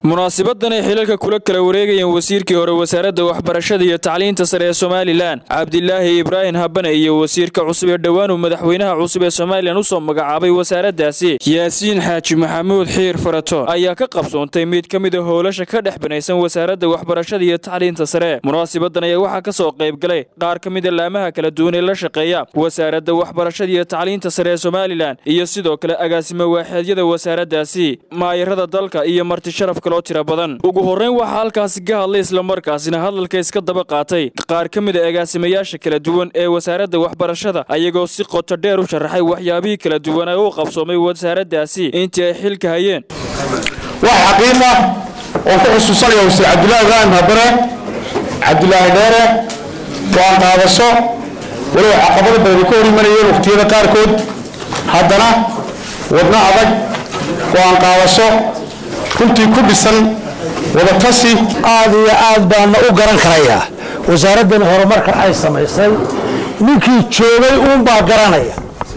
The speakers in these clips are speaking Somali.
munaasibadan ay xilalka kula kala wareegayeen wasiirkii hore wasaaradda waxbarashada iyo tacliinta sare ee somalilan cabdilaahi ibraahim habane iyo wasiirka cusub ee dhowaanuu madaxweynaha cusub ee somalilan usoo magacaabay wasaaraddaasi yaasiin xaaji maxamuud xiir farato ayaa ka qabsoontay mid ka mid a howlasha ka dhex banaysan wasaaradda waxbarashada iyo tacliinta sare munaasabadan ayaa waxaa ka soo qaybgalay qaar ka mid a laamaha kala duwan ee la shaqeeya wasaaradda waxbarashada iyo tacliinta sare ee somalilan iyo sidoo kale agaasimo waaxeedyada wasaaraddaasi maayarada dalka iyo marti sharaf kaloo tira badan ugu horreyn waxaa halkaasi ka hadlay islamarkaasina hadalka iska daba qaatay qaar ka mid a agaasimayaasha kala duwan ee wasaaradda waxbarashada ayagoo si qoto dheer u sharaxay waxyaabihii kala duwan ee u qabsoomay wasaaraddaasi intii ay xilka hayeen wax xaqiiqa oo ku xusuusanaya wasiir cabdulaahi ibraahim habare cabdulaahi dheere go-aan qaadasho walow caqabado badan ka hor imanayeen waqtiyada qaarkood haddana wadno adag go-aan qaadasho runtii ku dhisan wadatasi aad iyo aad baana u garan karayaa wasaaraddan horumarka ay samaysay ninkii joogay uunbaa garanaya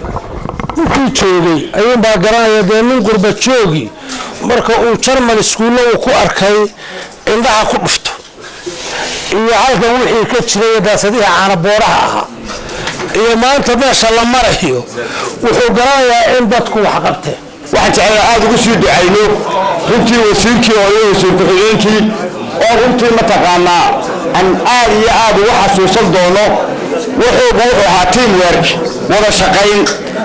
ninkii joogay ayuunbaa garanaya dee nin qurba joogi marka uu jarmal iskuulla uu ku arkay indhaha ku dhufto iyo halkan wixii ka jiray daasadihii caanabooraha ahaa iyo maanta meesha la marayo wuxuu garanayaa in dadku wax qabteen waxaan jeclaa aada ugu sii ducayno runtii wasiirkii oo iyo wasiir ku-xigeenkii oo runtii mataqaanaa aan aad iyo aad ugu xasuusan doono wuxuuba wuxuu ahaa tiam werk wada shaqayn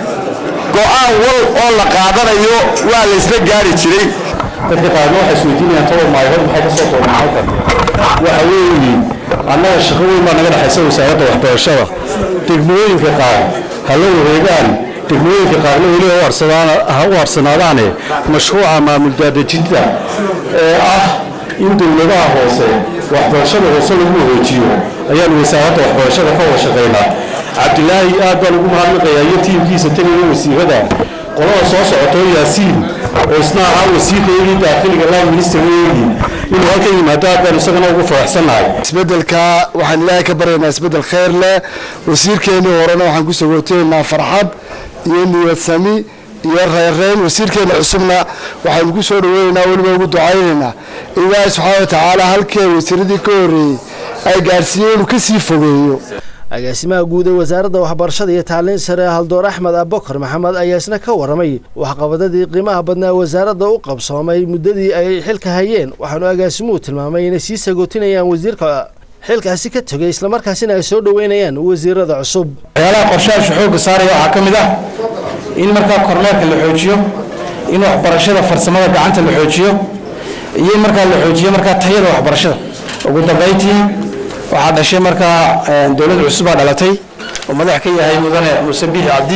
go-aan wal oo la qaadanayo waa la isla gaari jiray dadka qaarna waxay isweydiinayaan toban maayood maxay ka soo doonaan halkan waxa weeye annaga shaqo weyn baa naga dhexaysa wasaaradda waxbarashada degmooyinka qaar ha la wareegaan degmooyinka qaarna weli ha u harsanaadaane mashruuca maamul daadejinta ee ah in dowladaha hoose waxbarashada hoose lagu wareejiyo ayaanu wasaaradda waxbarashada ka wada shaqaynaa cabdilaahi aad baan ugu mahadnaqayaa iyo tiimkiisa tagaya wasiirada qolada soo socotoo yaasiin oo isna ahaa wasiirkaygii daakiliga line ministereygii inuu halkan yimaado aad baan isagana ugu faraxsannahay isbedelka waxaan ilaahay ka baryaynaa isbedel khayr leh wasiirkeennii horena waxaan ku sogooteynaa farxad iyo niyad sami iyo reerreyn wasiirkeena cusubna waxaynu ku soo dhaweynaynaa weliba ugu ducaynaynaa ilaahay subxaana watacaala halkee wasiiradii ka horreeyey ay gaarsiiyey inuu kasii fogeeyo agaasimaha guud ee wasaaradda waxbarashada iyo tacliin sare haldoor axmed abubakar maxamed ayaa isna ka waramay waxqabadadii qiimaha badnaa wasaaradda u qabsoomay muddadii ay xilka hayeen waxaanu agaasimuhu tilmaamay inay sii sagootinayaan wasiirka xilkaasi ka tegay islamarkaasina ay soo dhoweynayaan wasiirada cusub waxyaalaha qorshahaashu xoogga saaraya waxaa ka mid ah in markaa kormeerka la xoojiyo in waxbarashada farsamada gacanta la xoojiyo iyo in markaa la xoojiyo markaa tayada waxbarashada ugu dambayntii waxaa dhashay markaa dowlad cusubaa dhalatay oo madax ka yahay mudane muuse biixi cabdi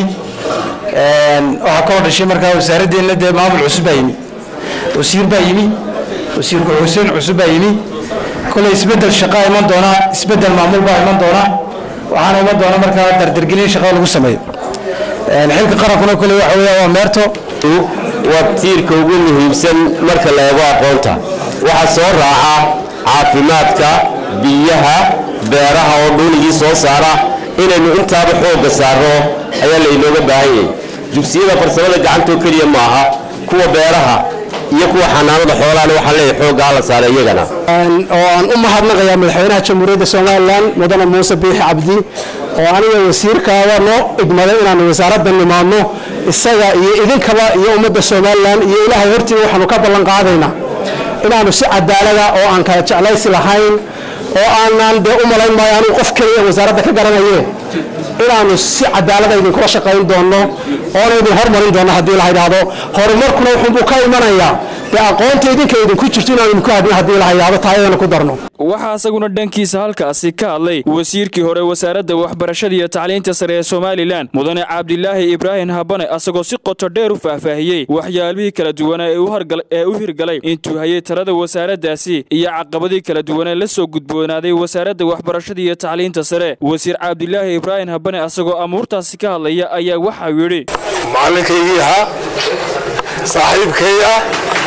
waxaa kaloo dhashay markaa wasaaraddeena dee maamul cusub baa yimi wasiir baa yimi wasiir ku-xuseen cusub baa yimi koley isbedel shaqaa iman doonaa isbedel maamul baa iman doonaa waxaana iman doona markaa dardargelin shaqada lagu sameeyo xilka qarankuna koley waxa weeya waa meerto waa tiirka ugu muhiimsan marka la eego aqoonta waxaa soo raaca caafimaadka biyaha beeraha oo dhuunigii soo saara inaynu intaaba xoogga saarno ayaa laynooga baahan yahay dugsiyada farsamada gacantoo keliya maaha kuwa beeraha iyo kuwa xanaanada xoolaana waxaan leeyahay xoogga hala saara iyagana oo aan u mahadnaqayaa madaxweynaha jamhuuriyadda somalilan mudane muuse biixi cabdi oo aniga wasiirkaada noo idmaday inaanu wasaaradda nimaadno isaga iyo idinkaba iyo ummadda somalilan iyo ilaahay hortiiba waxaanu ka ballan qaadaynaa inaanu si cadaalada oo aan kala jeclaysi lahayn oo aanaan dee u malayn maayo anigu qof keliya wasaaradda ka garanaye inaanu si cadaalada idinkula shaqayn doonno oona idin hormarin doonno haddii la yidhaahdo horumarkuna wuxuunbuu ka imanayaa dee aqoonta idinka idinku jirto inaanu idinku hadin haddii la yidhaahdo taayadana ku darno waxaa isaguna dhankiisa halkaasi ka hadlay wasiirkii hore wasaaradda waxbarashada iyo tacliinta sare ee somalilan mudane cabdilaahi ibraahim habane asagoo si qoto dheer u faahfaahiyey waxyaalihii kala duwanaa ee u hirgalay intuu hayay talada wasaaraddaasi iyo caqabadii kala duwanee la soo gudboonaaday wasaaradda waxbarashada iyo tacliinta sare wasiir cabdilaahi ibraahim habane asagoo amuurtaasi ka hadlaya ayaa waxau yidhi macalinkaygii ahaa saaxiibkay ah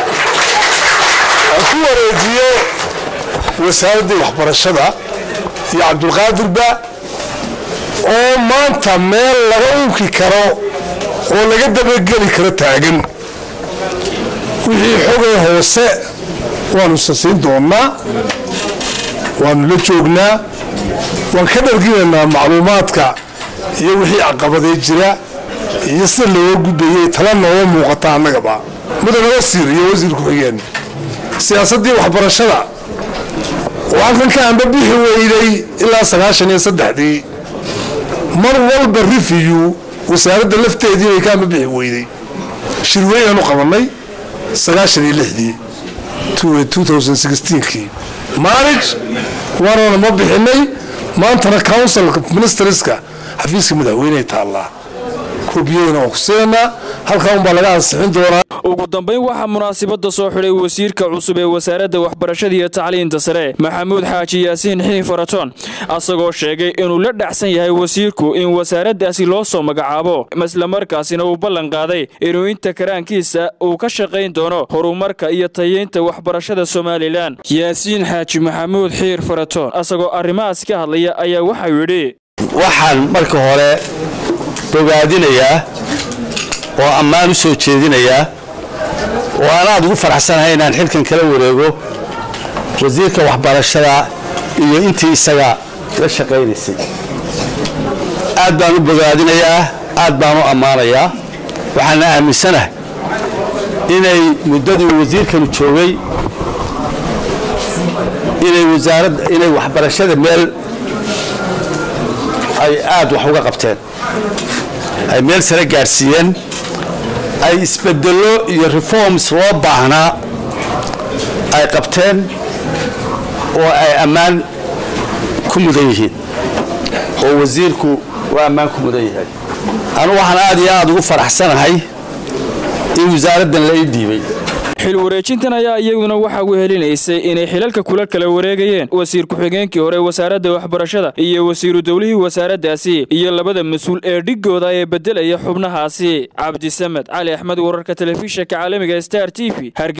aan ku wareejiyo wasaaraddii waxbarashada iyo cabdulqaadirba oo maanta meel laga unki karo oo laga dabageli karo taagan wixii xogay hoose waanu sasiin doonnaa waanu la joognaa waan ka dharginaynaa macluumaadka iyo wixii caqabadee jira iyo sida looga gudbayay tala nooga muuqata annagaba mudane wasiir iyo wasiir ku-xigeen siyaasaddii waxbarashada oo halkan ka amba bixi weyday ilaa sagaashan iyo saddexdii mar walba rifiyu wasaaradda lafteedii bay ka amba bixi weyday shirweynaanu qabannay sagaashan iyo lixdii kii maarij waanana ma bixinay maantana councilka ministerska xafiiska madaxweyney taallaa koobiyadana waan ku siinaynaa halkaa unbaa laga ansixin doonaa ugu dambayn waxaa munaasibadda soo xidhay wasiirka cusub ee wasaaradda waxbarashada iyo tacliinta sare maxamuud xaaji yaasiin xiin faratoon asagoo sheegay inuu la dhacsan yahay wasiirku in wasaaraddaasi loo soo magacaabo islamarkaasina uu ballan qaaday inuu inta karaankiisa uu ka shaqayn doono horumarka iyo tayeynta waxbarashada somalilan yaasiin xaaji maxamuud xiir faratoon asagoo arrimahaas ka hadlaya ayaa waxau yidhi waxaan marka hore bogaadinayaa oo ammaan u soo jeedinayaa oo aan aad ugu faraxsanahay inaan xilkan kala wareego wasiirka waxbarashada iyo intii isaga la shaqaynaysay aad baan u bogaadinayaa aad baan u ammaanayaa waxaana aaminsanahay inay muddadii wasiirkanu joogay inay wasaaradda inay waxbarashada meel ay aad wax uga qabteen ay meel sare gaadhsiiyeen ay isbedello iyo reforms loo baahnaa ay qabteen oo ay ammaan ku mudan yihiin oo wasiirku waa ammaan ku mudan yahay anu waxaan aad iyo aad ugu faraxsanahay in wasaaraddan la ii dhiibay xil wareejintan ayaa iyaguna waxaa wehelinaysay inay xilalka kula kala wareegayeen wasiir ku-xigeenkii hore wasaaradda waxbarashada iyo wasiiru dowlihii wasaaraddaasi iyo labada mas-uul ee dhigooda ee beddelaya xubnahaasi cabdisamed cali axmed wararka telefishinka caalamiga star t v